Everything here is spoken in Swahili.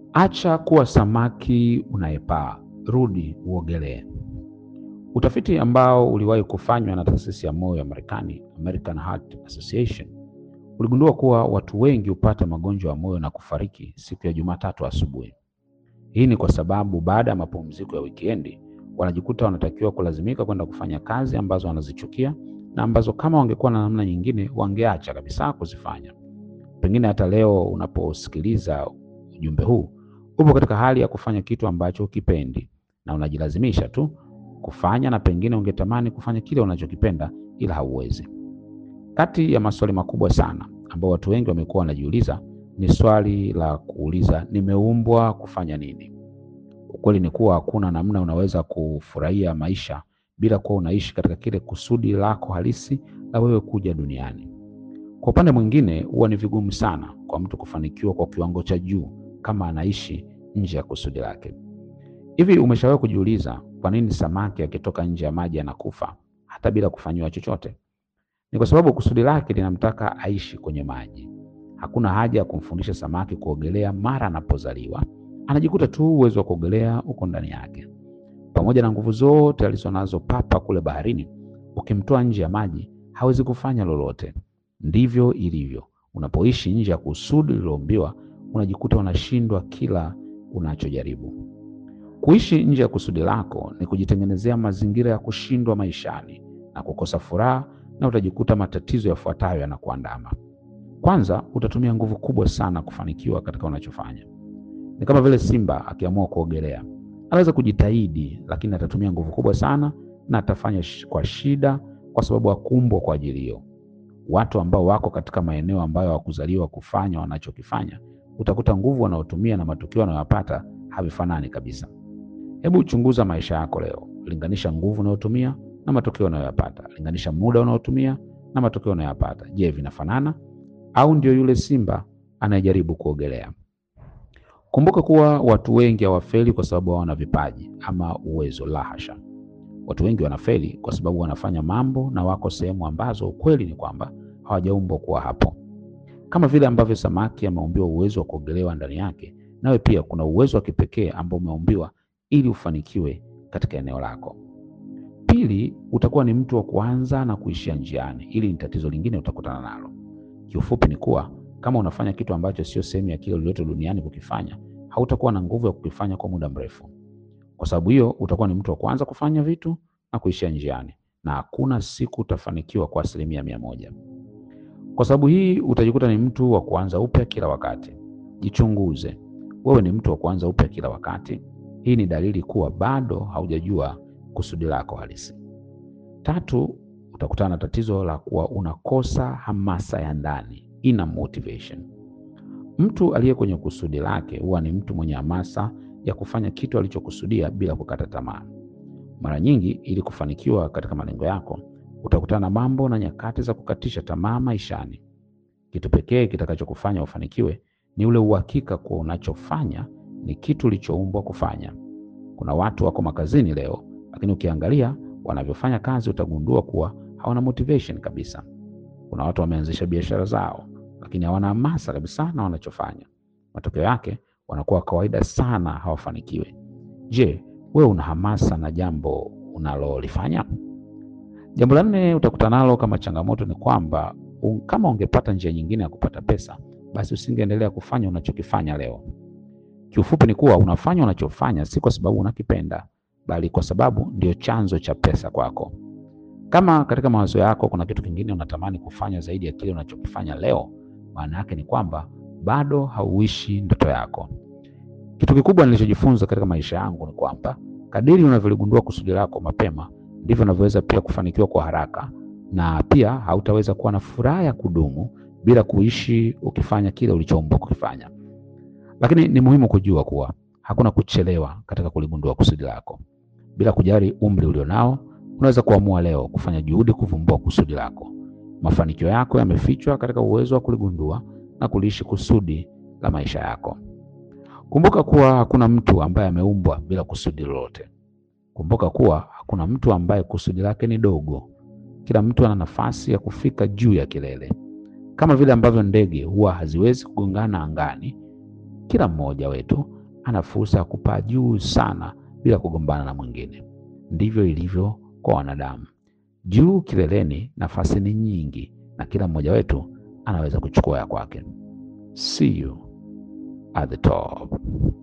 Acha kuwa samaki unayepaa, rudi uogelee. Utafiti ambao uliwahi kufanywa na taasisi ya moyo ya Marekani, American Heart Association, uligundua kuwa watu wengi hupata magonjwa ya moyo na kufariki siku ya Jumatatu asubuhi. Hii ni kwa sababu baada ya mapumziko ya wikendi wanajikuta wanatakiwa kulazimika kwenda kufanya kazi ambazo wanazichukia na ambazo kama wangekuwa na namna nyingine wangeacha kabisa kuzifanya. Pengine hata leo unaposikiliza ujumbe huu upo katika hali ya kufanya kitu ambacho ukipendi na unajilazimisha tu kufanya, na pengine ungetamani kufanya kile unachokipenda ila hauwezi. Kati ya maswali makubwa sana ambao watu wengi wamekuwa wanajiuliza ni swali la kuuliza nimeumbwa kufanya nini? Ukweli ni kuwa hakuna namna unaweza kufurahia maisha bila kuwa unaishi katika kile kusudi lako halisi la wewe kuja duniani. Kwa upande mwingine, huwa ni vigumu sana kwa mtu kufanikiwa kwa kiwango cha juu kama anaishi nje ya kusudi lake. Hivi umeshawahi kujiuliza kwa nini samaki akitoka nje ya maji anakufa hata bila kufanyiwa chochote? Ni kwa sababu kusudi lake linamtaka aishi kwenye maji. Hakuna haja ya kumfundisha samaki kuogelea mara anapozaliwa, anajikuta tu uwezo wa kuogelea uko ndani yake. Pamoja na nguvu zote alizonazo papa kule baharini, ukimtoa nje ya maji hawezi kufanya lolote. Ndivyo ilivyo unapoishi nje ya kusudi lililoumbiwa, unajikuta unashindwa kila unachojaribu. Kuishi nje ya kusudi lako ni kujitengenezea mazingira ya kushindwa maishani na kukosa furaha, na utajikuta matatizo yafuatayo yanakuandama. Kwanza, utatumia nguvu kubwa sana kufanikiwa katika unachofanya. Ni kama vile simba akiamua kuogelea, anaweza kujitahidi, lakini atatumia nguvu kubwa sana na atafanya kwa shida, kwa sababu hakuumbwa kwa ajili hiyo. Watu ambao wako katika maeneo ambayo hawakuzaliwa kufanya wanachokifanya, utakuta nguvu wanaotumia na matokeo wanayopata havifanani kabisa. Hebu chunguza maisha yako leo, linganisha nguvu unayotumia na matokeo unayoyapata, linganisha muda unaotumia na matokeo unayoyapata. Je, vinafanana au ndio yule simba anayejaribu kuogelea? Kumbuka kuwa watu wengi hawafeli kwa sababu hawana vipaji ama uwezo, la hasha. Watu wengi wanafeli kwa sababu wanafanya mambo na wako sehemu ambazo ukweli ni kwamba hawajaumbwa kuwa hapo. Kama vile ambavyo samaki ameumbiwa uwezo wa kuogelewa ndani yake, nawe pia kuna uwezo wa kipekee ambao umeumbiwa ili ufanikiwe katika eneo lako. Pili, utakuwa ni mtu wa kuanza na kuishia njiani. Ili ni tatizo lingine utakutana nalo. Kiufupi ni kuwa kama unafanya kitu ambacho sio sehemu ya kile uliletwa duniani kukifanya, hautakuwa na nguvu ya kukifanya kwa muda mrefu. Kwa sababu hiyo, utakuwa ni mtu wa kuanza kufanya vitu na kuishia njiani, na hakuna siku utafanikiwa kwa asilimia mia moja. Kwa sababu hii, utajikuta ni mtu wa kuanza upya kila wakati. Jichunguze, wewe ni mtu wa kuanza upya kila wakati? Hii ni dalili kuwa bado haujajua kusudi lako halisi. Tatu, utakutana na tatizo la kuwa unakosa hamasa ya ndani, inner motivation. Mtu aliye kwenye kusudi lake huwa ni mtu mwenye hamasa ya kufanya kitu alichokusudia bila kukata tamaa. Mara nyingi, ili kufanikiwa katika malengo yako, utakutana na mambo na nyakati za kukatisha tamaa maishani. Kitu pekee kitakachokufanya ufanikiwe ni ule uhakika kuwa unachofanya ni kitu ulichoumbwa kufanya. Kuna watu wako makazini leo, lakini ukiangalia wanavyofanya kazi utagundua kuwa hawana motivation kabisa. Kuna watu wameanzisha biashara zao, lakini hawana hamasa kabisa na wanachofanya. Matokeo yake wanakuwa kawaida sana, hawafanikiwe. Je, wewe una hamasa na jambo unalolifanya? Jambo la nne utakutana nalo kama changamoto ni kwamba un, kama ungepata njia nyingine ya kupata pesa, basi usingeendelea kufanya unachokifanya leo. Kiufupi ni kuwa unafanya unachofanya si kwa sababu unakipenda, bali kwa sababu ndio chanzo cha pesa kwako. Kama katika mawazo yako kuna kitu kingine unatamani kufanya zaidi ya kile unachokifanya leo, maana yake ni kwamba bado hauishi ndoto yako. Kitu kikubwa nilichojifunza katika maisha yangu ni kwamba kadiri unavyoligundua kusudi lako mapema, ndivyo unavyoweza pia kufanikiwa kwa haraka, na pia hautaweza kuwa na furaha ya kudumu bila kuishi ukifanya kile ulichoumbwa kukifanya. Lakini ni muhimu kujua kuwa hakuna kuchelewa katika kuligundua kusudi lako. Bila kujali umri ulionao, unaweza kuamua leo kufanya juhudi kuvumbua kusudi lako. Mafanikio yako yamefichwa katika uwezo wa kuligundua na kuliishi kusudi la maisha yako. Kumbuka kuwa hakuna mtu ambaye ameumbwa bila kusudi lolote. Kumbuka kuwa hakuna mtu ambaye kusudi lake ni dogo. Kila mtu ana nafasi ya kufika juu ya kilele. Kama vile ambavyo ndege huwa haziwezi kugongana angani, kila mmoja wetu ana fursa ya kupaa juu sana bila kugombana na mwingine. Ndivyo ilivyo kwa wanadamu. Juu kileleni, nafasi ni nyingi na kila mmoja wetu anaweza kuchukua ya kwake. See you at the top.